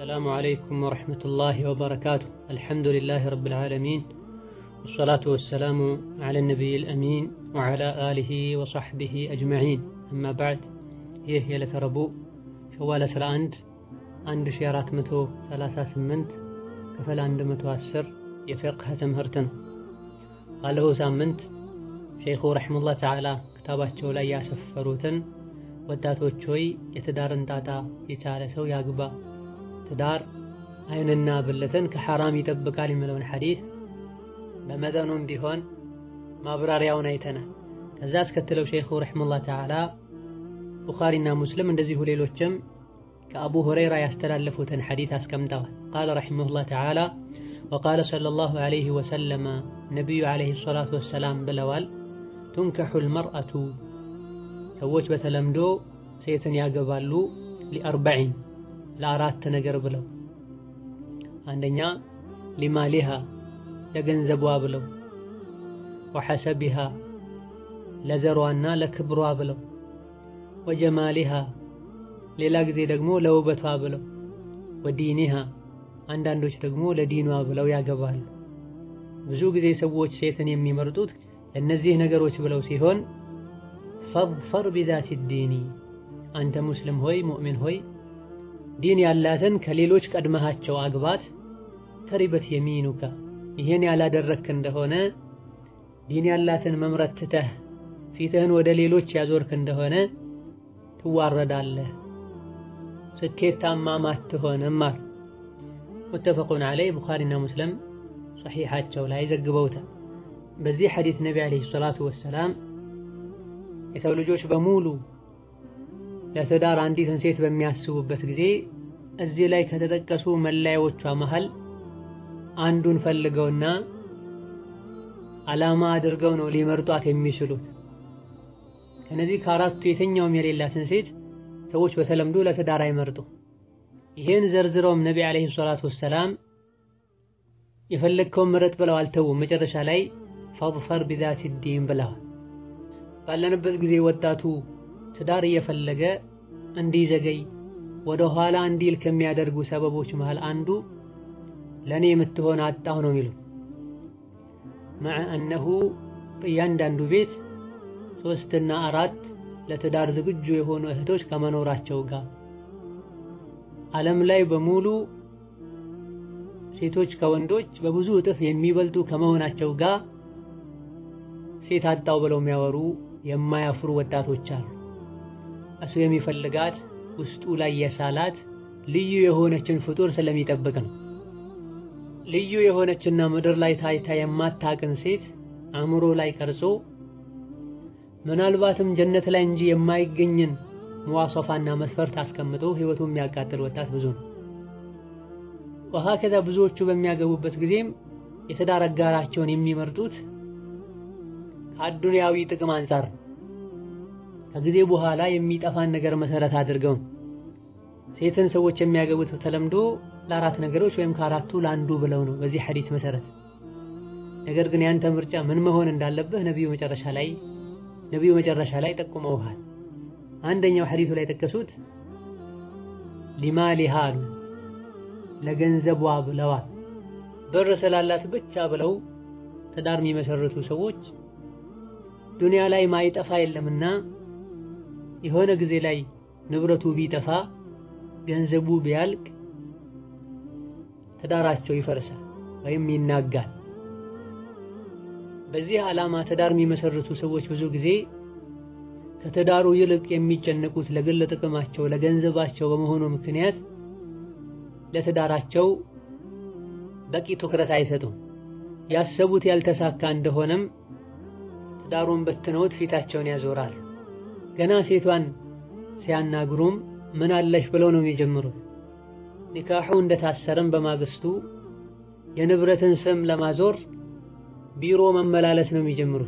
السلام عليكم ورحمة الله وبركاته الحمد لله رب العالمين والصلاة والسلام على النبي الأمين وعلى آله وصحبه أجمعين أما بعد ይህ የዕለተ ረቡዕ ሸዋል 11 1438 ክፍል 110 የፊቅህ ትምህርት ነው። ባለፈው ሳምንት ሼኹ ረሒመሁላህ ተዓላ ክታባቸው ላይ ያሰፈሩትን ወጣቶች ሆይ የትዳርን ጣጣ የቻለ ሰው ያግባ፣ ትዳር ዓይንና ብልትን ከሐራም ይጠብቃል የሚለውን ሐዲስ በመጠኑም ቢሆን ማብራሪያውን አይተናል። ከዛ አስከትለው ሼኹ ረሒመሁላህ ተዓላ ቡኻሪና ሙስሊም እንደዚሁ ሌሎችም ከአቡ ሁረይራ ያስተላለፉትን ሐዲስ አስቀምጠዋል። ቃለ ረሒመሁላህ ተዓላ ወቃለ ሰለላሁ ዐለይሂ ወሰለመ ነቢዩ ዐለይሂ ሰላቱ ወሰላም ብለዋል፣ ቱንከሑል መርአቱ ሰዎች በተለምዶ ሴትን ያገባሉ ሊአርበዒን ለአራት ነገር ብለው፣ አንደኛ ሊማሊሃ ለገንዘቧ ብለው፣ ወሐሰቢሃ ለዘሯና ለክብሯ ብለው ወጀማሊሃ ሌላ ጊዜ ደግሞ ለውበቷ ብለው ወዲኒሃ አንዳንዶች ደግሞ ለዲኗ ብለው ያገባሉ። ብዙ ጊዜ ሰዎች ሴትን የሚመርጡት ለእነዚህ ነገሮች ብለው ሲሆን ፈዝፈር ቢዛቲ ዲኒ አንተ ሙስሊም ሆይ ሙእሚን ሆይ ዲን ያላትን ከሌሎች ቀድመሃቸው አግባት። ተሪበት የሚኑካ ይህን ያላደረክ እንደሆነ ዲን ያላትን መምረጥ ትተህ ፊትህን ወደ ሌሎች ያዞርክ እንደሆነ ትዋረዳለህ፣ ስኬታማም አትሆንም አሉ። ሙተፈቁን ዐለይህ ቡኻሪና ሙስሊም ሰሒሓቸው ላይ ዘግበውታል። በዚህ ሐዲስ ነቢ ዓለይሂ ሰላቱ ወሰላም የሰው ልጆች በሙሉ ለትዳር አንዲትን ሴት በሚያስቡበት ጊዜ እዚህ ላይ ከተጠቀሱ መለያዎቿ መሃል አንዱን ፈልገውና ዓላማ አድርገው ነው ሊመርጧት የሚችሉት። ከነዚህ ከአራቱ የትኛውም የሌላትን ሴት ሰዎች በተለምዶ ለትዳር አይመርጡ። ይህን ዘርዝረውም ነቢ ዓለይሂ ሰላቱ ወሰላም የፈለግከውን ምረጥ ብለው አልተውም። መጨረሻ ላይ ፈዝፈር ቢዛቲ ዲን ብለዋል። ባለንበት ጊዜ ወጣቱ ትዳር እየፈለገ እንዲዘገይ ወደ ኋላ እንዲል ከሚያደርጉ ሰበቦች መሃል አንዱ ለእኔ የምትሆን አጣሁ ነው የሚሉት። መዐ አነሁ በእያንዳንዱ ቤት ሶስትና አራት ለትዳር ዝግጁ የሆኑ እህቶች ከመኖራቸው ጋር ዓለም ላይ በሙሉ ሴቶች ከወንዶች በብዙ እጥፍ የሚበልጡ ከመሆናቸው ጋር ሴት አጣው ብለው የሚያወሩ የማያፍሩ ወጣቶች አሉ። እሱ የሚፈልጋት ውስጡ ላይ የሳላት ልዩ የሆነችን ፍጡር ስለሚጠብቅ ነው። ልዩ የሆነችና ምድር ላይ ታይታ የማታቅን ሴት አእምሮ ላይ ቀርጾ ምናልባትም ጀነት ላይ እንጂ የማይገኝን መዋሶፋና መስፈርት አስቀምጦ ህይወቱ የሚያቃጥል ወጣት ብዙ ነው። ወሀከዛ ብዙዎቹ በሚያገቡበት ጊዜም የትዳር አጋራቸውን የሚመርጡት ከአዱንያዊ ጥቅም አንጻር ከጊዜ በኋላ የሚጠፋን ነገር መሰረት አድርገው ሴትን ሰዎች የሚያገቡት ተለምዶ ለአራት ነገሮች ወይም ከአራቱ ለአንዱ ብለው ነው በዚህ ሐዲስ መሰረት። ነገር ግን ያንተ ምርጫ ምን መሆን እንዳለብህ ነቢዩ መጨረሻ ላይ ነቢዩ መጨረሻ ላይ ጠቁመውሃል። አንደኛው ሐዲሱ ላይ ጠቀሱት ሊማሊሃ አሉ ለገንዘቧ ብለዋል። ብር ስላላት ብቻ ብለው ትዳር የሚመሰርቱ ሰዎች ዱንያ ላይ ማይጠፋ የለምና የሆነ ጊዜ ላይ ንብረቱ ቢጠፋ ገንዘቡ ቢያልቅ ትዳራቸው ይፈርሳል ወይም ይናጋል። በዚህ ዓላማ ትዳር የሚመሰርቱ ሰዎች ብዙ ጊዜ ከትዳሩ ይልቅ የሚጨነቁት ለግል ጥቅማቸው ለገንዘባቸው በመሆኑ ምክንያት ለትዳራቸው በቂ ትኩረት አይሰጡም። ያሰቡት ያልተሳካ እንደሆነም ትዳሩን በትነውት ፊታቸውን ያዞራል። ገና ሴቷን ሲያናግሩም ምን አለሽ ብለው ነው የሚጀምሩት። ኒካሑ እንደታሰረም በማግስቱ የንብረትን ስም ለማዞር ቢሮ መመላለስ ነው የሚጀምሩት።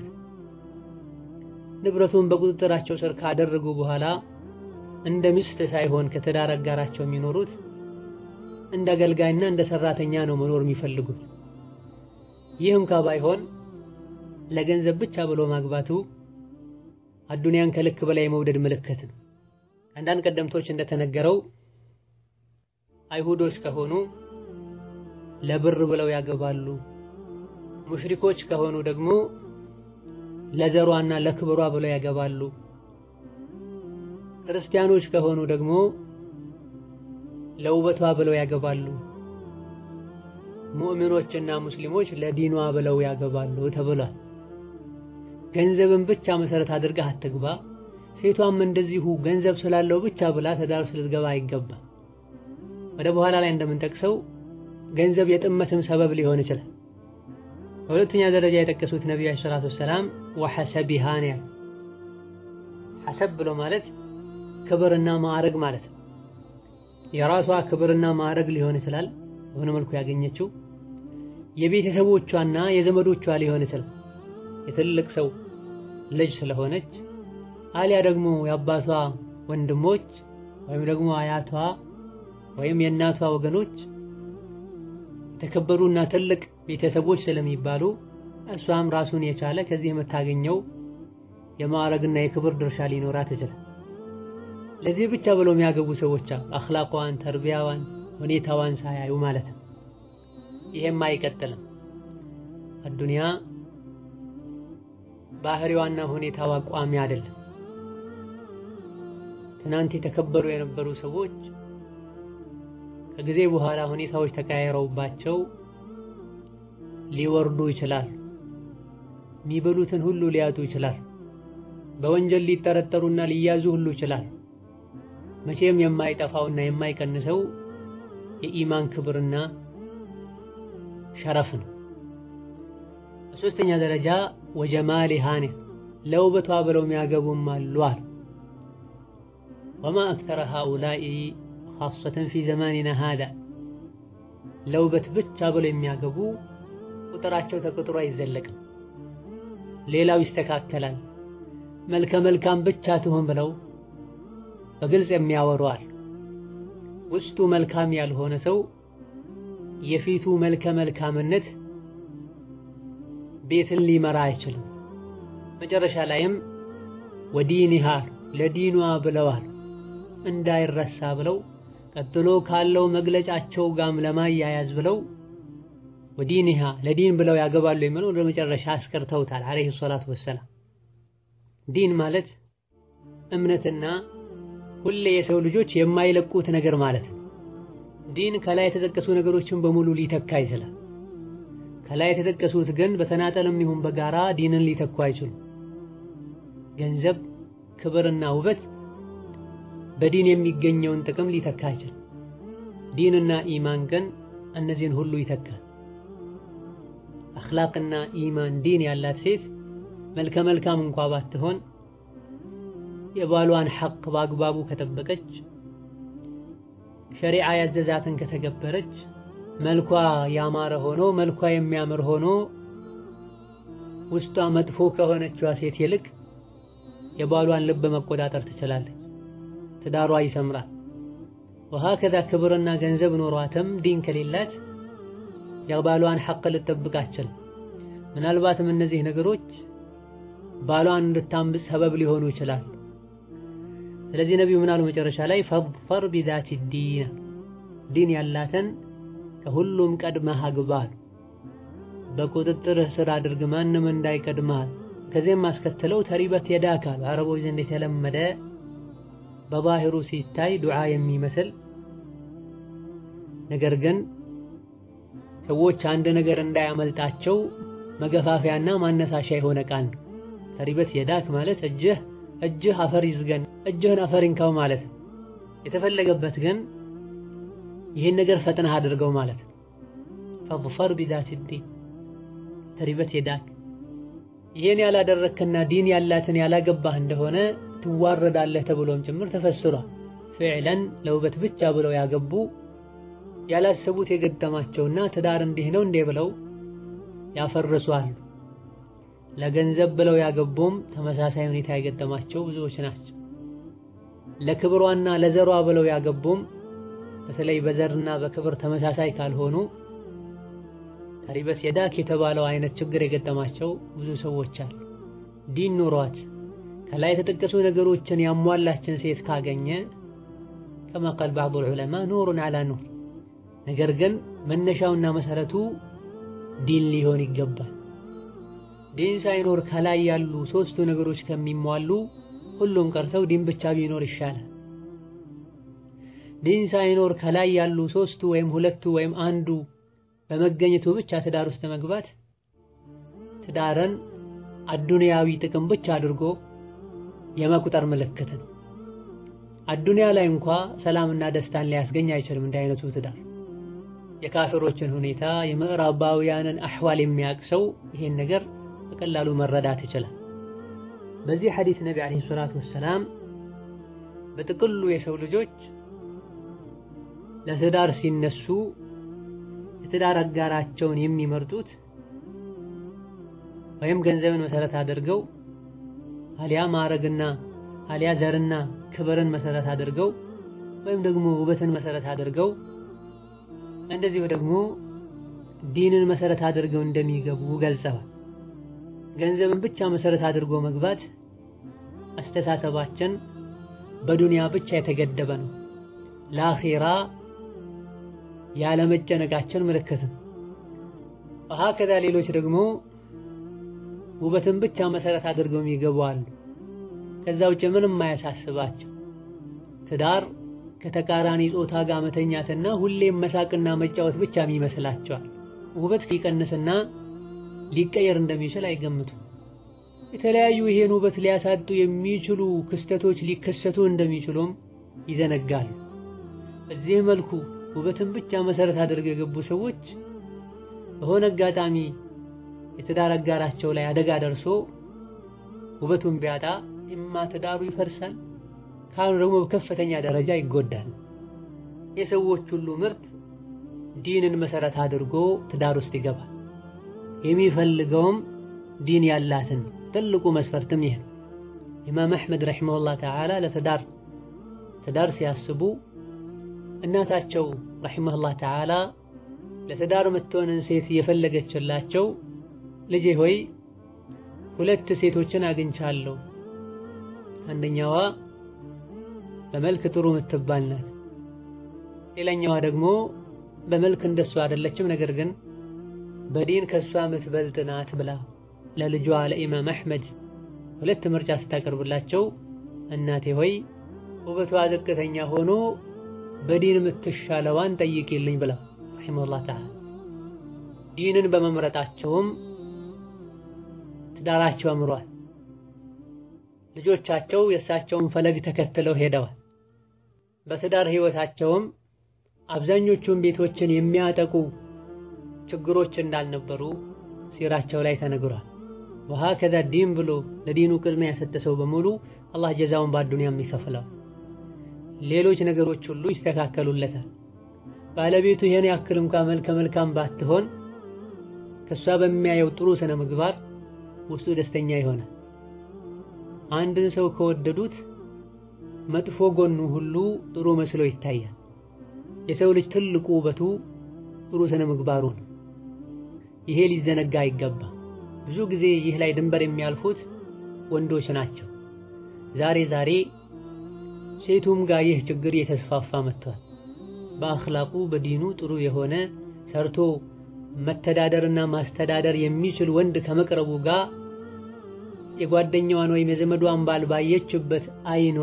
ንብረቱን በቁጥጥራቸው ስር ካደረጉ በኋላ እንደ ሚስት ሳይሆን ከትዳር አጋራቸው የሚኖሩት እንደ አገልጋይና እንደ ሰራተኛ ነው መኖር የሚፈልጉት። ይህ እንኳ ባይሆን ለገንዘብ ብቻ ብሎ ማግባቱ አዱንያን ከልክ በላይ የመውደድ ምልክት ነው። አንዳንድ ቀደምቶች እንደተነገረው አይሁዶች ከሆኑ ለብር ብለው ያገባሉ። ሙሽሪኮች ከሆኑ ደግሞ ለዘሯና ለክብሯ ብለው ያገባሉ። ክርስቲያኖች ከሆኑ ደግሞ ለውበቷ ብለው ያገባሉ። ሙእሚኖችና ሙስሊሞች ለዲኗ ብለው ያገባሉ ተብሏል። ገንዘብን ብቻ መሰረት አድርገህ አትግባ። ሴቷም እንደዚሁ ገንዘብ ስላለው ብቻ ብላ ትዳር ውስጥ ልትገባ አይገባም። ወደ በኋላ ላይ እንደምንጠቅሰው ገንዘብ የጥመትም ሰበብ ሊሆን ይችላል። በሁለተኛ ደረጃ የጠቀሱት ነቢዩ ዓለይሂ ሰላቱ ወሰላም ወሐሰቢሃ ነው ያሉት። ሐሰብ ብሎ ማለት ክብርና ማዕረግ ማለት ነው። የራሷ ክብርና ማዕረግ ሊሆን ይችላል በሆነ መልኩ ያገኘችው የቤተሰቦቿና የዘመዶቿ ሊሆን ይችላል። የትልቅ ሰው ልጅ ስለሆነች አሊያ ደግሞ የአባቷ ወንድሞች ወይም ደግሞ አያቷ ወይም የእናቷ ወገኖች የተከበሩና ትልቅ ቤተሰቦች ስለሚባሉ እሷም ራሱን የቻለ ከዚህ የምታገኘው የማዕረግና የክብር ድርሻ ሊኖራት ይችላል። ለዚህ ብቻ ብለው የሚያገቡ ሰዎች አሉ። አኽላቋን፣ ተርቢያዋን፣ ሁኔታዋን ሳያዩ ማለት ነው። ይሄም አይቀጥልም። አዱንያ ባህሪዋና ሁኔታዋ ቋሚ አይደለም። ትናንት የተከበሩ የነበሩ ሰዎች ከጊዜ በኋላ ሁኔታዎች ተቀያይረውባቸው ሊወርዱ ይችላሉ። የሚበሉትን ሁሉ ሊያጡ ይችላሉ። በወንጀል ሊጠረጠሩና ሊያዙ ሁሉ ይችላሉ። መቼም የማይጠፋውና የማይቀንሰው የኢማን ክብርና ሸረፍ ነው። በሶስተኛ ደረጃ ወጀማሊሃ ለውበቷ ብለው የሚያገቡም አሉ አሉ። ወማ አክተረ ሃኡላኢ ኻሰተን ፊ ዘማኒና ሃዳ ለውበት ብቻ ብለው የሚያገቡ ቁጥራቸው ተቆጥሮ አይዘለቅም። ሌላው ይስተካከላል፣ መልከ መልካም ብቻ ትሁን ብለው በግልጽ የሚያወሩዋል። ውስጡ መልካም ያልሆነ ሰው የፊቱ መልከ መልካምነት ቤትን ሊመራ አይችልም። መጨረሻ ላይም ወዲኒሃ ለዲኗ ብለዋል እንዳይረሳ ብለው ቀጥሎ ካለው መግለጫቸው ጋም ለማያያዝ ብለው ወዲኒሃ ለዲን ብለው ያገባሉ የሚለው ወደ መጨረሻ አስቀርተውታል አለይሂ ሰላቱ ወሰላም። ዲን ማለት እምነትና ሁሌ የሰው ልጆች የማይለቁት ነገር ማለት ነው። ዲን ከላይ የተጠቀሱ ነገሮችን በሙሉ ሊተካ ይችላል። ከላይ የተጠቀሱት ግን በተናጠልም ይሁን በጋራ ዲንን ሊተኩ አይችሉም። ገንዘብ፣ ክብርና ውበት በዲን የሚገኘውን ጥቅም ሊተካ አይችልም። ዲንና ኢማን ግን እነዚህን ሁሉ ይተካል። አኽላቅና ኢማን ዲን ያላት ሴት መልከ መልካም እንኳ ባትሆን የባሏን ሐቅ በአግባቡ ከጠበቀች ሸሪዓ ያዘዛትን ከተገበረች መልኳ ያማረ ሆኖ መልኳ የሚያምር ሆኖ ውስጧ መጥፎ ከሆነችዋ ሴት ይልቅ የባሏን ልብ መቆጣጠር ትችላለች። ትዳሯ ይሰምራል። ወሀከዛ ክብርና ገንዘብ ኖሯትም ዲን ከሌላት የባሏን ሐቅ ልትጠብቅ አትችልም። ምናልባትም እነዚህ ነገሮች ባሏን እንድታምፅ ሰበብ ሊሆኑ ይችላሉ። ስለዚህ ነቢዩ ምን አሉ መጨረሻ ላይ ፈድፈር ቢዛቲ ዲን ዲን ያላትን ከሁሉም ቀድመህ አግባ አሉ። በቁጥጥርህ ስር አድርግ ማንም እንዳይቀድመህ። ከዚህም አስከትለው ተሪበት የዳክ አሉ። አረቦች ዘንድ የተለመደ በዛሂሩ ሲታይ ዱዓ የሚመስል ነገር ግን ሰዎች አንድ ነገር እንዳያመልጣቸው መገፋፊያና ማነሳሻ የሆነ ቃል ነው። ተሪበት የዳክ ማለት እጅህ እጅህ አፈር ይዝገን እጅህን አፈር ይንካው ማለት ነው። የተፈለገበት ግን ይህን ነገር ፈጥነህ አድርገው ማለት ነው። ፈድፈር ቢዛቲ ዲን ተሪበት የዳክ ይህን ያላደረክና ዲን ያላትን ያላገባህ እንደሆነ ትዋረዳለህ ተብሎም ጭምር ተፈስሯል። ፊዕለን ለውበት ብቻ ብለው ያገቡ ያላሰቡት የገጠማቸውና ትዳር እንዲህ ነው እንዴ ብለው ያፈርሱ አሉ። ለገንዘብ ብለው ያገቡም ተመሳሳይ ሁኔታ የገጠማቸው ብዙዎች ናቸው። ለክብሯና ለዘሯ ብለው ያገቡም በተለይ በዘርና በክብር ተመሳሳይ ካልሆኑ ተሪበት የዳክ የተባለው አይነት ችግር የገጠማቸው ብዙ ሰዎች አሉ። ዲን ኑሯት ከላይ የተጠቀሱ ነገሮችን ያሟላችን ሴት ካገኘ ከማ ቃል ባዕዱ ዑለማ ኑሩን ዐላ ኑር ነገር ግን መነሻውና መሰረቱ ዲን ሊሆን ይገባል። ዲን ሳይኖር ከላይ ያሉ ሶስቱ ነገሮች ከሚሟሉ ሁሉም ቀርተው ዲን ብቻ ቢኖር ይሻላል። ዲን ሳይኖር ከላይ ያሉ ሶስቱ ወይም ሁለቱ ወይም አንዱ በመገኘቱ ብቻ ትዳር ውስጥ መግባት ትዳርን አዱንያዊ ጥቅም ብቻ አድርጎ የመቁጠር ምልክት ነው። አዱንያ ላይ እንኳ ሰላምና ደስታን ሊያስገኝ አይችልም። እንዲህ አይነቱ ትዳር የካፊሮችን ሁኔታ የምዕራባውያንን አሕዋል የሚያውቅ ሰው ይሄን ነገር በቀላሉ መረዳት ይችላል። በዚህ ሐዲስ ነቢ ዓለይሂ ሰላቱ ወሰላም በጥቅሉ የሰው ልጆች ለትዳር ሲነሱ የትዳር አጋራቸውን የሚመርጡት ወይም ገንዘብን መሰረት አድርገው አሊያ ማዕረግና አሊያ ዘርና ክብርን መሰረት አድርገው ወይም ደግሞ ውበትን መሰረት አድርገው እንደዚሁ ደግሞ ዲንን መሰረት አድርገው እንደሚገቡ ገልጸዋል። ገንዘብን ብቻ መሰረት አድርጎ መግባት አስተሳሰባችን በዱንያ ብቻ የተገደበ ነው። ለአኺራ ያለመጨነቃችን ምልክት ነው። ወሀከዛ ሌሎች ደግሞ ውበትን ብቻ መሰረት አድርገው የሚገቡ አሉ። ከዛ ውጭ ምንም አያሳስባቸው። ትዳር ከተቃራኒ ጾታ ጋር መተኛትና ሁሌም መሳቅና መጫወት ብቻ የሚመስላቸዋል። ውበት ሊቀንስና ሊቀየር እንደሚችል አይገምቱም። የተለያዩ ይሄን ውበት ሊያሳጡ የሚችሉ ክስተቶች ሊከሰቱ እንደሚችሉም ይዘነጋሉ። በዚህ መልኩ ውበትን ብቻ መሰረት አድርገው የገቡ ሰዎች በሆነ አጋጣሚ የትዳር አጋራቸው ላይ አደጋ ደርሶ ውበቱን ቢያጣ እማ ትዳሩ ይፈርሳል፣ ካሉ ደግሞ በከፍተኛ ደረጃ ይጎዳል። የሰዎች ሁሉ ምርጥ ዲንን መሰረት አድርጎ ትዳር ውስጥ ይገባል። የሚፈልገውም ዲን ያላትን ትልቁ መስፈርትም ይህ ነው። ኢማም አሕመድ ረሒመሁላህ ተዓላ ለትዳር ትዳር ሲያስቡ እናታቸው ረሒመሁላህ ተዓላ ለትዳር የምትሆንን ሴት እየፈለገችላቸው ልጄ ሆይ ሁለት ሴቶችን አግኝቻለሁ። አንደኛዋ በመልክ ጥሩ የምትባል ናት። ሌላኛዋ ደግሞ በመልክ እንደሷ አይደለችም፣ ነገር ግን በዲን ከሷ የምትበልጥ ናት ብላ ለልጇ ለኢማም አሕመድ ሁለት ምርጫ ስታቀርብላቸው እናቴ ሆይ ውበቷ ዝቅተኛ ሆኖ በዲን የምትሻለዋን ጠይቂልኝ ብላ ረሒመሁላህ ተዓላ ዲንን በመምረጣቸውም ትዳራቸው አምሯል። ልጆቻቸው የእሳቸውን ፈለግ ተከትለው ሄደዋል። በትዳር ህይወታቸውም አብዛኞቹን ቤቶችን የሚያጠቁ ችግሮች እንዳልነበሩ ሲራቸው ላይ ተነግሯል። ወሀከዛ ዲን ብሎ ለዲኑ ቅድሚያ የሰጠ ሰው በሙሉ አላህ ጀዛውን በአዱንያም ይከፍለው። ሌሎች ነገሮች ሁሉ ይስተካከሉለታል። ባለቤቱ ይሄን ያክል እንኳ መልከ መልካም ባትሆን ከሷ በሚያየው ጥሩ ስነ ምግባር ውስጡ ደስተኛ ይሆናል። አንድን ሰው ከወደዱት መጥፎ ጎኑ ሁሉ ጥሩ መስሎ ይታያል። የሰው ልጅ ትልቁ ውበቱ ጥሩ ስነ ምግባሩ ነው። ይሄ ሊዘነጋ አይገባም። ብዙ ጊዜ ይህ ላይ ድንበር የሚያልፉት ወንዶች ናቸው። ዛሬ ዛሬ ሴቱም ጋር ይህ ችግር እየተስፋፋ መጥቷል። በአኽላቁ በዲኑ ጥሩ የሆነ ሰርቶ መተዳደርና ማስተዳደር የሚችል ወንድ ከመቅረቡ ጋር የጓደኛዋን ወይም የዘመዷን ባል ባየችበት አይኗ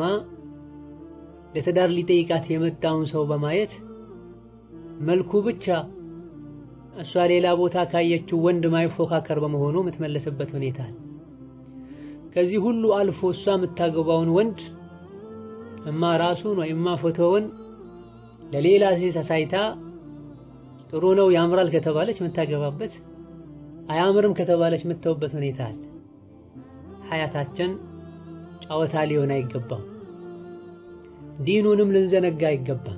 ለትዳር ሊጠይቃት የመጣውን ሰው በማየት መልኩ ብቻ እሷ ሌላ ቦታ ካየችው ወንድ ማይፎካከር በመሆኑ የምትመለስበት ሁኔታ ከዚህ ሁሉ አልፎ እሷ የምታገባውን ወንድ እማ ራሱን ወይማ ፎቶውን ለሌላ ሴት አሳይታ ጥሩ ነው ያምራል ከተባለች የምታገባበት አያምርም ከተባለች የምትተውበት ሁኔታ አለ። ሐያታችን ጨዋታ ሊሆን አይገባም። ዲኑንም ልንዘነጋ አይገባም።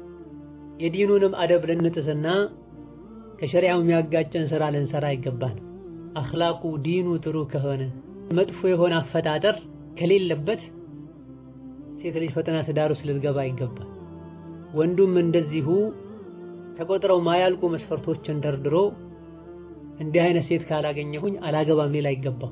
የዲኑንም አደብ ልንጥስና ከሸሪዓው የሚያጋጨን ስራ ልንሰራ አይገባን። አኽላቁ ዲኑ ጥሩ ከሆነ መጥፎ የሆነ አፈጣጠር ከሌለበት ሴት ልጅ ፈተና ትዳር ውስጥ ልትገባ አይገባል። ወንዱም እንደዚሁ ተቆጥረው ማያልቁ መስፈርቶችን ደርድሮ እንዲህ አይነት ሴት ካላገኘሁኝ አላገባም ሊል አይገባም።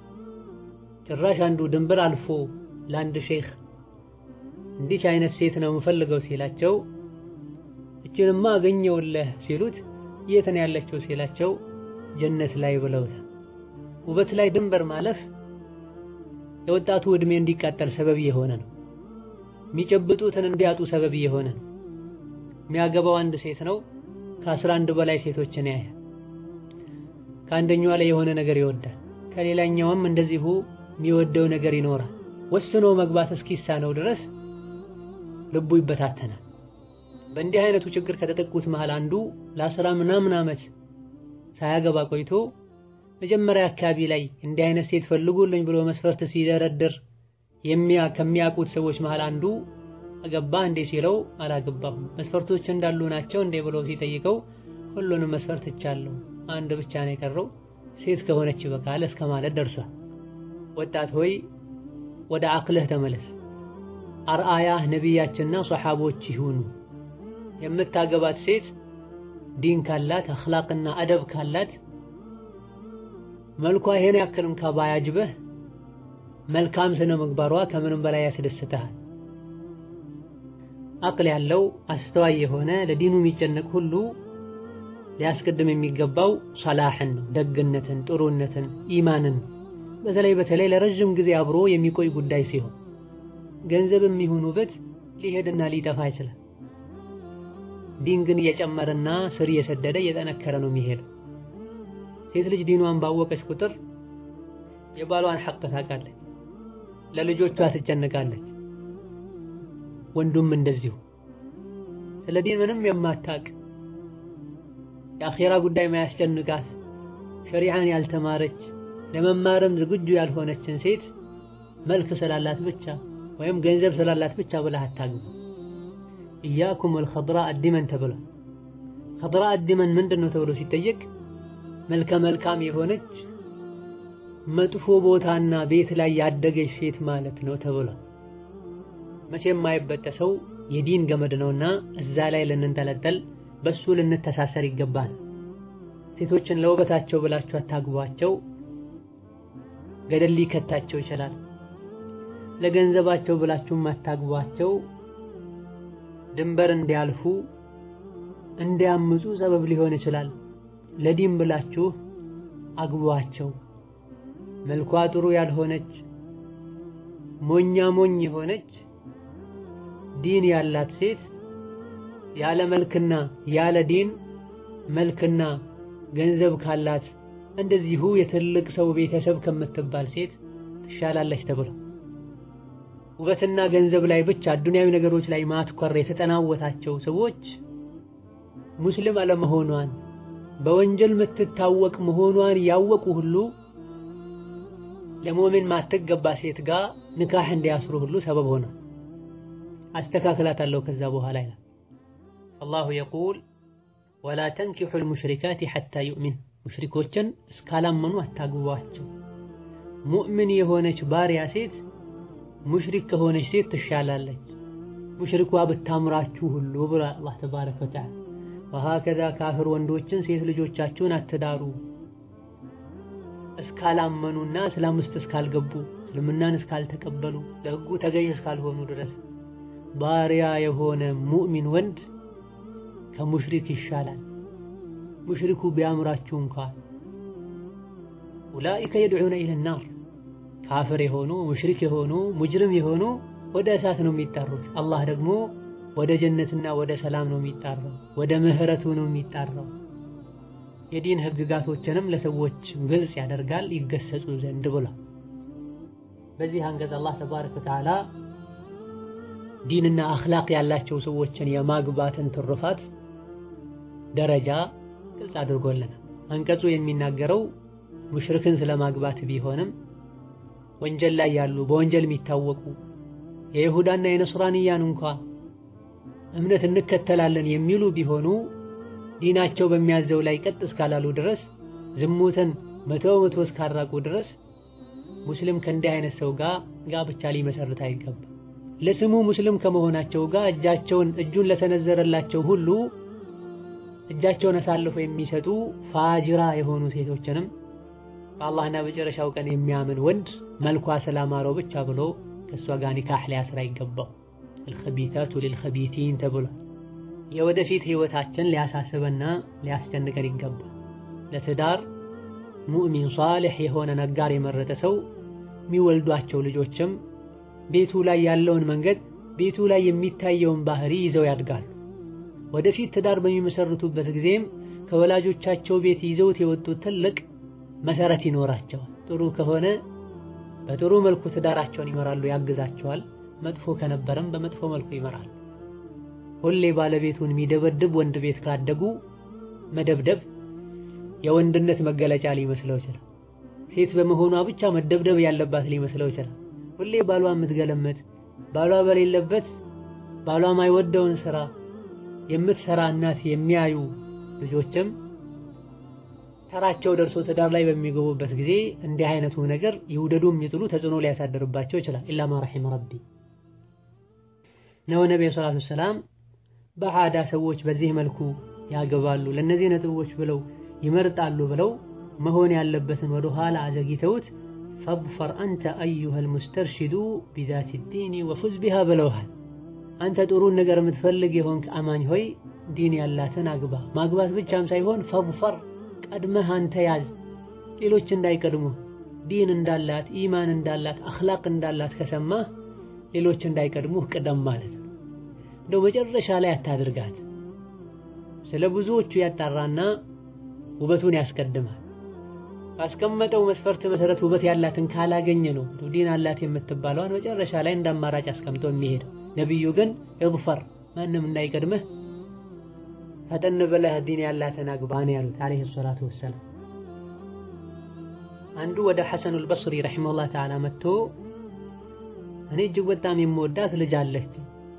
ጭራሽ አንዱ ድንበር አልፎ ለአንድ ሼኽ እንዲች አይነት ሴት ነው የምፈልገው ሲላቸው እችንማ አገኘውለህ ሲሉት የት ነው ያለችው ሲላቸው ጀነት ላይ ብለውታል። ውበት ላይ ድንበር ማለፍ የወጣቱ ዕድሜ እንዲቃጠል ሰበብ የሆነ ነው። የሚጨብጡትን እንዲያጡ ሰበብ የሆነ ነው። የሚያገባው አንድ ሴት ነው። ከአስራ አንድ በላይ ሴቶችን ያያል። ከአንደኛዋ ላይ የሆነ ነገር ይወዳል። ከሌላኛውም እንደዚሁ የሚወደው ነገር ይኖራል። ወስኖ መግባት እስኪሳነው ድረስ ልቡ ይበታተናል። በእንዲህ አይነቱ ችግር ከተጠቁት መሃል አንዱ ለአስራ ምናምን ዓመት ሳያገባ ቆይቶ መጀመሪያ አካባቢ ላይ እንዲህ አይነት ሴት ፈልጉልኝ ብሎ መስፈርት ሲደረድር የሚያ ከሚያውቁት ሰዎች መሃል አንዱ አገባ እንዴ ሲለው አላገባሁም፣ መስፈርቶች እንዳሉ ናቸው እንዴ ብሎ ሲጠይቀው ሁሉንም መስፈርት እቻለሁ፣ አንድ ብቻ ነው የቀረው ሴት ከሆነች ይበቃል እስከ ማለት ደርሷል። ወጣት ሆይ ወደ አቅልህ ተመለስ። አርአያህ ነቢያችንና ሶሓቦች ይሁኑ። የምታገባት ሴት ዲን ካላት አኽላቅና አደብ ካላት መልኳ ይሄን ያክልም ከባያጅበህ መልካም ስነ ምግባሯ ከምንም በላይ ያስደስትሃል። አቅል ያለው አስተዋይ የሆነ ለዲኑ የሚጨነቅ ሁሉ ሊያስቀድም የሚገባው ሰላሕን ነው፣ ደግነትን፣ ጥሩነትን፣ ኢማንን በተለይ በተለይ ለረዥም ጊዜ አብሮ የሚቆይ ጉዳይ ሲሆን ገንዘብ የሚሆን ውበት ሊሄድና ሊጠፋ ይችላል። ዲን ግን እየጨመረና ስር እየሰደደ እየጠነከረ ነው የሚሄደው። ሴት ልጅ ዲኗን ባወቀች ቁጥር የባሏን ሐቅ ታውቃለች፣ ለልጆቿ ትጨነቃለች። ወንዱም እንደዚሁ ስለ ዲን ምንም የማታውቅ የአኼራ ጉዳይ ማያስጨንቃት ሸሪዓን ያልተማረች ለመማርም ዝግጁ ያልሆነችን ሴት መልክ ስላላት ብቻ ወይም ገንዘብ ስላላት ብቻ ብለህ አታግባ። ኢያኩም ወልኸድራ አዲመን ተብሏል። ኸድራ አዲመን ምንድን ነው ተብሎ ሲጠየቅ መልከ መልካም የሆነች መጥፎ ቦታና ቤት ላይ ያደገች ሴት ማለት ነው ተብሏል። መቼም የማይበጠሰው የዲን ገመድ ነውና እዛ ላይ ልንንጠለጠል በሱ ልንተሳሰር ይገባል። ሴቶችን ለውበታቸው ብላችሁ አታግቧቸው፣ ገደል ሊከታቸው ይችላል። ለገንዘባቸው ብላችሁም አታግቧቸው፣ ድንበር እንዲያልፉ እንዲያምፁ ሰበብ ሊሆን ይችላል። ለዲን ብላችሁ አግቧቸው። መልኳ ጥሩ ያልሆነች ሞኛ ሞኝ የሆነች ዲን ያላት ሴት ያለ መልክና ያለ ዲን መልክና ገንዘብ ካላት እንደዚሁ የትልቅ ሰው ቤተሰብ ከምትባል ሴት ትሻላለች ተብሎ ውበትና ገንዘብ ላይ ብቻ አዱንያዊ ነገሮች ላይ ማትኮር የተጠናወታቸው ሰዎች ሙስሊም አለመሆኗን በወንጀል የምትታወቅ መሆኗን ያወቁ ሁሉ ለሙእሚን ማትገባ ሴት ጋር ንካህ እንዲያስሩ ሁሉ ሰበብ ሆነ። አስተካክላታለሁ ከዛ በኋላ ይላል አላሁ የቁል ወላ ተንኪሑል ሙሽሪካት ሐታ ዩእሚን ሙሽሪኮችን እስካላመኑ አታግቧቸው። ሙእምን የሆነች ባሪያ ሴት ሙሽሪክ ከሆነች ሴት ትሻላለች፣ ሙሽሪኳ ብታምራችሁ ሁሉ ብሏል አላህ ተባረከ ወተዓላ። ወሀከዛ ካፍር ወንዶችን ሴት ልጆቻችሁን አትዳሩ እስካላመኑና እስላም ውስጥ እስካልገቡ እስልምናን እስካልተቀበሉ ለሕጉ ተገዥ እስካልሆኑ ድረስ ባሪያ የሆነ ሙእሚን ወንድ ከሙሽሪክ ይሻላል። ሙሽሪኩ ቢያምራችሁ እንኳን ኡላኢከ የድዑነ ኢለናር ካፍር የሆኑ ሙሽሪክ የሆኑ ሙጅሪም የሆኑ ወደ እሳት ነው የሚጣሩት። አላህ ደግሞ ወደ ጀነትና ወደ ሰላም ነው የሚጣራው፣ ወደ ምህረቱ ነው የሚጣራው። የዲን ህግጋቶችንም ለሰዎች ግልጽ ያደርጋል ይገሰጹ ዘንድ ብሏል። በዚህ አንቀጽ አላህ ተባረከ ወተዓላ ዲንና አኽላቅ ያላቸው ሰዎችን የማግባትን ትሩፋት ደረጃ ግልጽ አድርጎልናል። አንቀጹ የሚናገረው ሙሽሪክን ስለማግባት ቢሆንም ወንጀል ላይ ያሉ በወንጀል የሚታወቁ የይሁዳና የነስራንያን እንኳ እምነት እንከተላለን የሚሉ ቢሆኑ ዲናቸው በሚያዘው ላይ ቀጥ እስካላሉ ድረስ ዝሙትን መቶ መቶ እስካራቁ ድረስ ሙስሊም ከእንዲህ አይነት ሰው ጋር ጋብቻ ሊመሰርት አይገባም። ለስሙ ሙስሊም ከመሆናቸው ጋር እጃቸውን እጁን ለሰነዘረላቸው ሁሉ እጃቸውን አሳልፈው የሚሰጡ ፋጅራ የሆኑ ሴቶችንም በአላህና በመጨረሻው ቀን የሚያምን ወንድ መልኳ ስላማረው ብቻ ብሎ ከእሷ ጋር ኒካህ ሊያስር አይገባው። አልኸቢታቱ ሊልኸቢቲን ተብሏል። የወደፊት ህይወታችን ሊያሳስበና ሊያስጨንቀን ይገባል። ለትዳር ሙእሚን ሷሊሕ የሆነ ነጋር የመረጠ ሰው የሚወልዷቸው ልጆችም ቤቱ ላይ ያለውን መንገድ ቤቱ ላይ የሚታየውን ባህሪ ይዘው ያድጋሉ። ወደፊት ትዳር በሚመሰርቱበት ጊዜም ከወላጆቻቸው ቤት ይዘውት የወጡት ትልቅ መሰረት ይኖራቸዋል። ጥሩ ከሆነ በጥሩ መልኩ ትዳራቸውን ይመራሉ፣ ያግዛቸዋል። መጥፎ ከነበረም በመጥፎ መልኩ ይመራሉ። ሁሌ ባለቤቱን የሚደበድብ ወንድ ቤት ካደጉ መደብደብ የወንድነት መገለጫ ሊመስለው ይችላል። ሴት በመሆኗ ብቻ መደብደብ ያለባት ሊመስለው ይችላል። ሁሌ ባሏ የምትገለመጥ ባሏ በሌለበት ባሏ ማይወደውን ስራ የምትሰራ እናት የሚያዩ ልጆችም ተራቸው ደርሶ ትዳር ላይ በሚገቡበት ጊዜ እንዲህ አይነቱ ነገር ይውደዱ የሚጥሉ ተጽዕኖ ሊያሳድርባቸው ይችላል። ኢላ ማ ረሒመ ረቢ ነው። ነብዩ ሰለላሁ ዐለይሂ ወሰለም በዓዳ ሰዎች በዚህ መልኩ ያገባሉ ለእነዚህ ነጥቦች ብለው ይመርጣሉ ብለው መሆን ያለበትን ወደ ኋላ አዘግይተውት ፈድፈር አንተ አዩሀል ሙስተርሺዱ ቢዛቲ ዲኒ ወፉዝ ቢሃ ብለውሃል። አንተ ጥሩን ነገር የምትፈልግ የሆንክ አማኝ ሆይ ዲን ያላትን አግባ። ማግባት ብቻም ሳይሆን ፈድፈር ቀድመህ አንተ ያዝ፣ ሌሎች እንዳይቀድሙ። ዲን እንዳላት ኢማን እንዳላት አኽላቅ እንዳላት ከሰማህ ሌሎች እንዳይቀድሙህ ቅደም ማለት ነው። እንደው መጨረሻ ላይ አታድርጋት። ስለ ብዙዎቹ ያጣራና ውበቱን ያስቀድማል። ባስቀመጠው መስፈርት መሰረት ውበት ያላትን ካላገኘ ነው ዲን አላት የምትባለዋን መጨረሻ ላይ እንደ አማራጭ አስቀምጦ የሚሄደው። ነቢዩ ግን እግፈር ማንም እንዳይቀድምህ ፈጠን ብለህ ዲን ያላትን አግባ ነው ያሉት ዓለይሂ ሰላቱ ወሰላም። አንዱ ወደ ሐሰኑል በስሪ ረሒመሁላህ ተዓላ መጥቶ እኔ እጅግ በጣም የምወዳት ልጅ አለች፣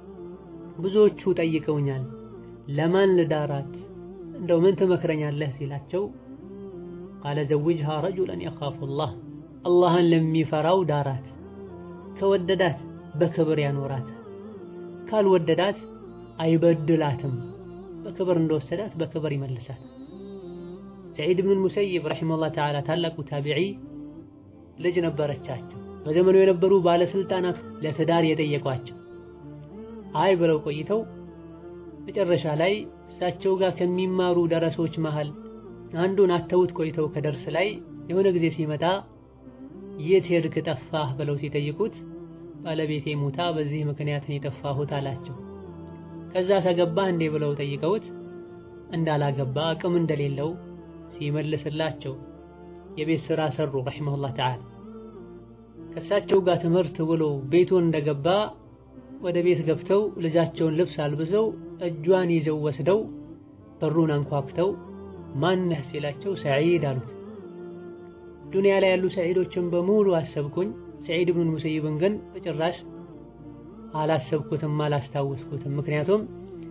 ብዙዎቹ ጠይቀውኛል፣ ለማን ልዳራት እንደው ምን ትመክረኛለህ ሲላቸው ቃለ ዘውጅሃ ረጁለን የኻፉላህ አላህን ለሚፈራው ዳራት፣ ከወደዳት በክብር ያኖራት፣ ካልወደዳት አይበድላትም፣ በክብር እንደወሰዳት በክብር ይመልሳት። ሰዒድ ብኑል ሙሰይብ ረሒመሁላህ ተዓላ ታላቁ ታቢዒ ልጅ ነበረቻቸው። በዘመኑ የነበሩ ባለስልጣናት ለትዳር የጠየቋቸው አይ ብለው ቆይተው መጨረሻ ላይ እሳቸው ጋር ከሚማሩ ደረሶች መሃል አንዱን አተውት ቆይተው ከደርስ ላይ የሆነ ጊዜ ሲመጣ የት ሄድክ ጠፋህ ብለው ሲጠይቁት ባለቤቴ ሙታ በዚህ ምክንያት ነው የጠፋሁት አላቸው። ከዛ ተገባህ እንዴ ብለው ጠይቀውት እንዳላገባ አቅም እንደሌለው ሲመልስላቸው የቤት ስራ ሰሩ ረሒመሁላህ ተዓላ። ከእሳቸው ጋር ትምህርት ብሎ ቤቱን እንደገባ ወደ ቤት ገብተው ልጃቸውን ልብስ አልብሰው እጇን ይዘው ወስደው በሩን አንኳኩተው ማነህ ሲላቸው ሰዒድ አሉት። ዱንያ ላይ ያሉ ሰዒዶችን በሙሉ አሰብኩኝ፣ ሰዒድ ብኑል ሙሰይብን ግን በጭራሽ አላሰብኩትም፣ አላስታወስኩትም። ምክንያቱም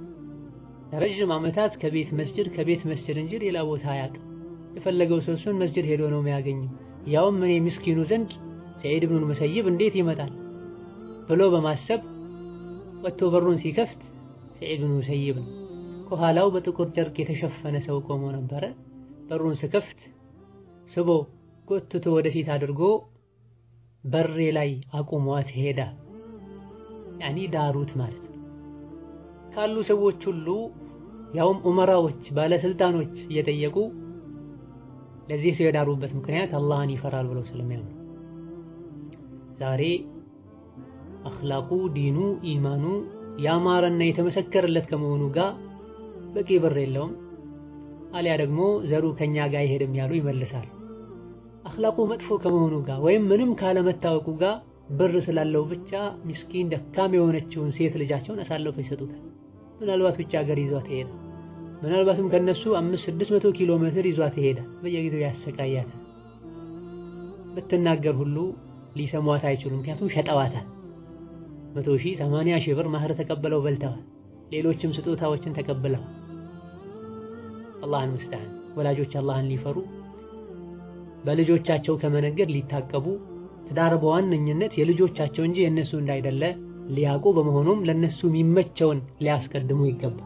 ለረዥም ዓመታት ከቤት መስጅድ ከቤት መስጅድ እንጂ ሌላ ቦታ አያውቅም። የፈለገው ሰው እሱን መስጅድ ሄዶ ነው የሚያገኘው። ያውም እኔ ምስኪኑ ዘንድ ሰዒድ ብኑል ሙሰይብ እንዴት ይመጣል ብሎ በማሰብ ወጥቶ በሩን ሲከፍት ሰዒድ ብኑል ሙሰይብ ነው። ከኋላው በጥቁር ጨርቅ የተሸፈነ ሰው ቆሞ ነበረ። በሩን ስከፍት ስቦ ጎትቶ ወደፊት አድርጎ በሬ ላይ አቁሟት ሄዳ። ያኒ ዳሩት ማለት ነው። ካሉ ሰዎች ሁሉ ያውም ኡመራዎች፣ ባለስልጣኖች እየጠየቁ ለዚህ ሰው የዳሩበት ምክንያት አላህን ይፈራል ብለው ስለሚያምኑ ዛሬ አኽላቁ ዲኑ ኢማኑ ያማረና የተመሰከረለት ከመሆኑ ጋር በቂ ብር የለውም፣ አሊያ ደግሞ ዘሩ ከኛ ጋር አይሄድም ያሉ ይመልሳል። አኽላቁ መጥፎ ከመሆኑ ጋር ወይም ምንም ካለመታወቁ ጋር ብር ስላለው ብቻ ምስኪን ደካም የሆነችውን ሴት ልጃቸውን አሳልፈው ይሰጡታል። ምናልባት ውጭ ሀገር ይዟት ይሄዳል። ምናልባትም ከነሱ አምስት ስድስት መቶ ኪሎ ሜትር ይዟት ይሄዳል። በየጊዜው ያሰቃያታል። ብትናገር ሁሉ ሊሰሟት አይችሉም። ምክንያቱም ሸጠዋታል። መቶ ሺህ ሰማንያ ሺህ ብር ማህር ተቀበለው በልተዋል። ሌሎችም ስጦታዎችን ተቀብለዋል። አላህን ሙስተዓን ወላጆች አላህን ሊፈሩ በልጆቻቸው ከመነገድ ሊታቀቡ ትዳር በዋነኝነት የልጆቻቸው እንጂ የእነሱ እንዳይደለ ሊያውቁ በመሆኑም ለነሱ የሚመቸውን ሊያስቀድሙ ይገባል።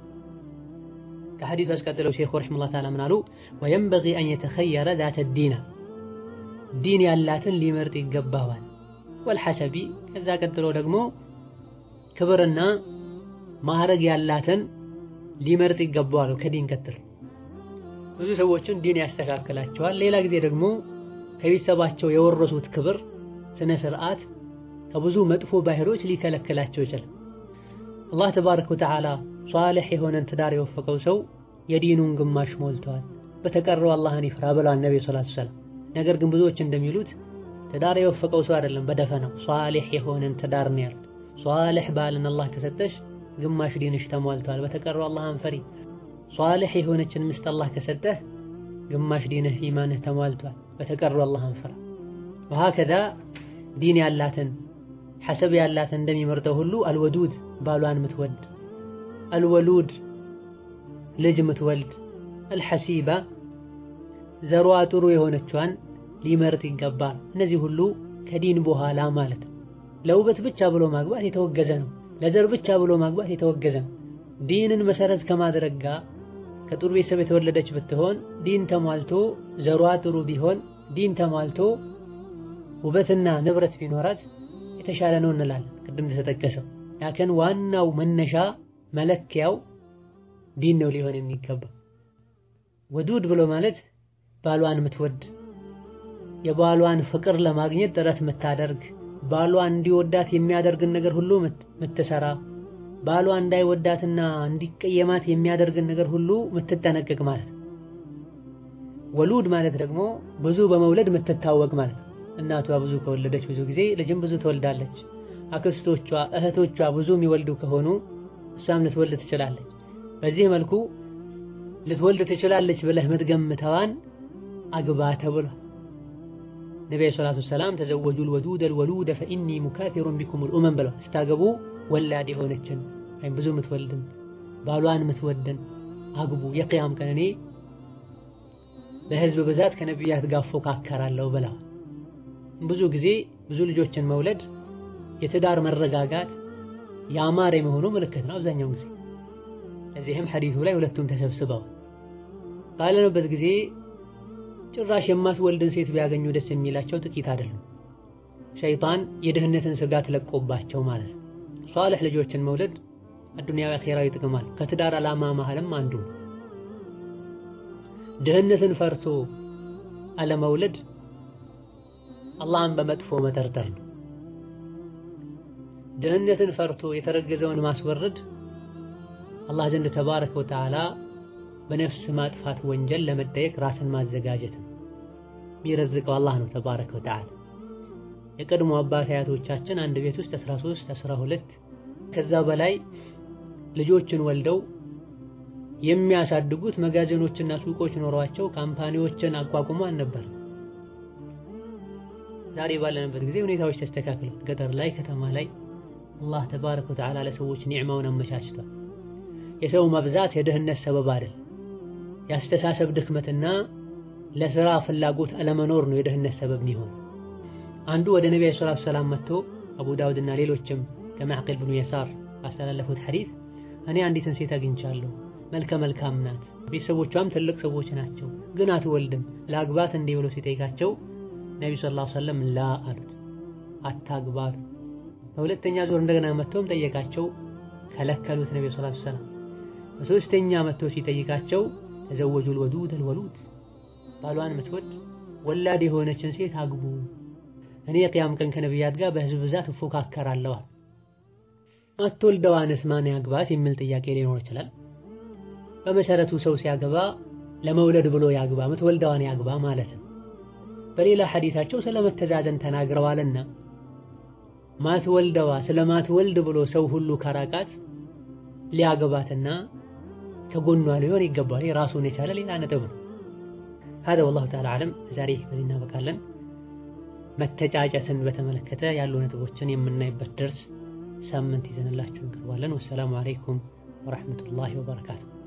ከሐዲሱ አስቀጥለው ሼኹ ረሒመሁላህ ተዓላ ምን አሉ? ወየንበጊ አን የተኸየረ ዛተ ዲና ዲን ያላትን ሊመርጥ ይገባዋል። ወልሐሰቢ ከዛ ቀጥሎ ደግሞ ክብርና ማዕረግ ያላትን ሊመርጥ ይገባዋል ከዲን ቀጥሎ። ብዙ ሰዎችን ዲን ያስተካክላቸዋል። ሌላ ጊዜ ደግሞ ከቤተሰባቸው የወረሱት ክብር፣ ስነ ስርዓት ከብዙ መጥፎ ባህሪዎች ሊከለክላቸው ይችላል። አላህ ተባረከ ወተዓላ ሷሊሕ የሆነን ትዳር የወፈቀው ሰው የዲኑን ግማሽ ሞልተዋል፣ በተቀረው አላህን ይፍራ ብለዋል ነብዩ ሰለላሁ ዐለይሂ ወሰለም። ነገር ግን ብዙዎች እንደሚሉት ትዳር የወፈቀው ሰው አይደለም በደፈናው ሷሊሕ የሆነን ትዳር ነው ያሉት። ሷሊሕ ባልን አላህ ከሰጠሽ ግማሽ ዲንሽ ተሟልተዋል፣ በተቀረው አላህን ፈሪ። ሷሊሕ የሆነችን ምስት አላህ ከሰጠህ ግማሽ ዲንህ ኢማንህ ተሟልቷል፣ በተቀረው አላህን ፍራ። ወሀከዛ ዲን ያላትን ሐሰብ ያላትን እንደሚመርጠው ሁሉ አልወዱድ ባሏን ምትወድ፣ አልወሉድ ልጅ ምትወልድ፣ አልሐሲባ ዘሯ ጥሩ የሆነቿን ሊመርጥ ይገባል። እነዚህ ሁሉ ከዲን በኋላ ማለት ነው። ለውበት ብቻ ብሎ ማግባት የተወገዘ ነው። ለዘር ብቻ ብሎ ማግባት የተወገዘ ነው። ዲንን መሰረት ከማድረግ ጋር ከጥሩ ቤተሰብ የተወለደች ብትሆን ዲን ተሟልቶ ዘሯ ጥሩ ቢሆን ዲን ተሟልቶ ውበትና ንብረት ቢኖራት የተሻለ ነው እንላለን። ቅድም እንደተጠቀሰው ያከን ዋናው መነሻ መለኪያው ዲን ነው ሊሆን የሚገባ። ወዱድ ብሎ ማለት ባሏን የምትወድ የባሏን ፍቅር ለማግኘት ጥረት የምታደርግ ባሏ እንዲወዳት የሚያደርግን ነገር ሁሉ ምትሰራ ባሏ እንዳይወዳትና እንዲቀየማት የሚያደርግን ነገር ሁሉ ምትጠነቀቅ ማለት ነው። ወሉድ ማለት ደግሞ ብዙ በመውለድ ምትታወቅ ማለት ነው። እናቷ ብዙ ከወለደች ብዙ ጊዜ ልጅም ብዙ ትወልዳለች። አክስቶቿ፣ እህቶቿ ብዙ የሚወልዱ ከሆኑ እሷም ልትወልድ ትችላለች። በዚህ መልኩ ልትወልድ ትችላለች ብለህ ምትገምተዋን አግባ ተብሏል። ነቢ ሰላቱ ሰላም ተዘወጁል ወዱደል ወሉደ ፈኢኒ ሙካፊሩን ቢኩሙል ኡመም ብለዋል። ስታገቡ ወላድ የሆነችን ወይም ብዙ ምትወልድን ባሏን ምትወድን አግቡ፣ የቅያም ቀን እኔ በህዝብ ብዛት ከነቢያት ጋር እፎካከራለሁ ብለዋል። ብዙ ጊዜ ብዙ ልጆችን መውለድ የትዳር መረጋጋት ያማረ የመሆኑ ምልክት ነው አብዛኛውን ጊዜ። ለዚህም ሐዲሱ ላይ ሁለቱም ተሰብስበዋል። ባለንበት ጊዜ ጭራሽ የማትወልድን ሴት ቢያገኙ ደስ የሚላቸው ጥቂት አይደሉም። ሸይጣን የድህነትን ስጋት ለቆባቸው ማለት ነው። ሷልሕ ልጆችን መውለድ አዱንያዊ አኼራዊ ጥቅም አለ። ከትዳር ዓላማ መሃልም አንዱ ድህነትን ፈርቶ አለመውለድ አላህን በመጥፎ መጠርጠር ነው። ድህነትን ፈርቶ የተረገዘውን ማስወረድ አላህ ዘንድ ተባረከ ወተዓላ በነፍስ ማጥፋት ወንጀል ለመጠየቅ ራስን ማዘጋጀት ነው። የሚረዝቀው አላህ ነው ተባረከ ወተዓላ። የቀድሞ አባት አያቶቻችን አንድ ቤት ውስጥ 13 12 ከዛ በላይ ልጆችን ወልደው የሚያሳድጉት መጋዘኖችና ሱቆች ኖሯቸው ካምፓኒዎችን አቋቁሞ አልነበር። ዛሬ ባለንበት ጊዜ ሁኔታዎች ተስተካክለው ገጠር ላይ ከተማ ላይ አላህ ተባረከ ወተዓላ ለሰዎች ኒዕማውን አመቻችቷል። የሰው መብዛት የድህነት ሰበብ አይደል። የአስተሳሰብ ድክመትና ለስራ ፍላጎት አለመኖር ነው የድህነት ሰበብ የሚሆን። አንዱ ወደ ነቢዩ ሰለላሁ ዐለይሂ ወሰለም መጥቶ አቡ ዳውድና ሌሎችም ከማዕቅል ብኑ የሳር ባስተላለፉት ሐዲስ እኔ አንዲትን ሴት አግኝቻለሁ፣ መልከ መልካም ናት፣ ቤተሰቦቿም ትልቅ ሰዎች ናቸው፣ ግን አትወልድም፣ ለአግባት እንዲህ ብሎ ሲጠይቃቸው ነቢዩ ሰለላሁ ዐለይሂ ወሰለም ላ አሉት፣ አታግባት። በሁለተኛ ዞር እንደገና መጥቶም ጠየቃቸው፣ ከለከሉት ነቢዩ ሰለላሁ ዐለይሂ ወሰለም። በሶስተኛ መጥቶ ሲጠይቃቸው ተዘወጁል ወዱደል ወሉድ ባሏን ምትወድ ወላድ የሆነችን ሴት አግቡ፣ እኔ የቅያም ቀን ከነቢያት ጋር በህዝብ ብዛት እፎካከራለሁ። አትወልደዋንስ ማን ያግባት የሚል ጥያቄ ሊኖር ይችላል። በመሰረቱ ሰው ሲያገባ ለመውለድ ብሎ ያግባ፣ ምትወልደዋን ያግባ ማለት ነው። በሌላ ሐዲታቸው ስለመተዛዘን ተናግረዋልና ማትወልደዋ ስለማትወልድ ብሎ ሰው ሁሉ ከራቃት ሊያገባትና ከጎኗ ሊሆን ይገባል። ራሱን የቻለ ሌላ ነጥብ ነው። هذا والله تعالى أعلم ዛሬ በዚህ እናበቃለን። መተጫጨትን በተመለከተ ያሉ ነጥቦችን የምናይበት ደርስ ሳምንት ይዘንላችሁ እንቀርባለን። ወሰላሙ አለይኩም ወራህመቱላሂ ወበረካቱ።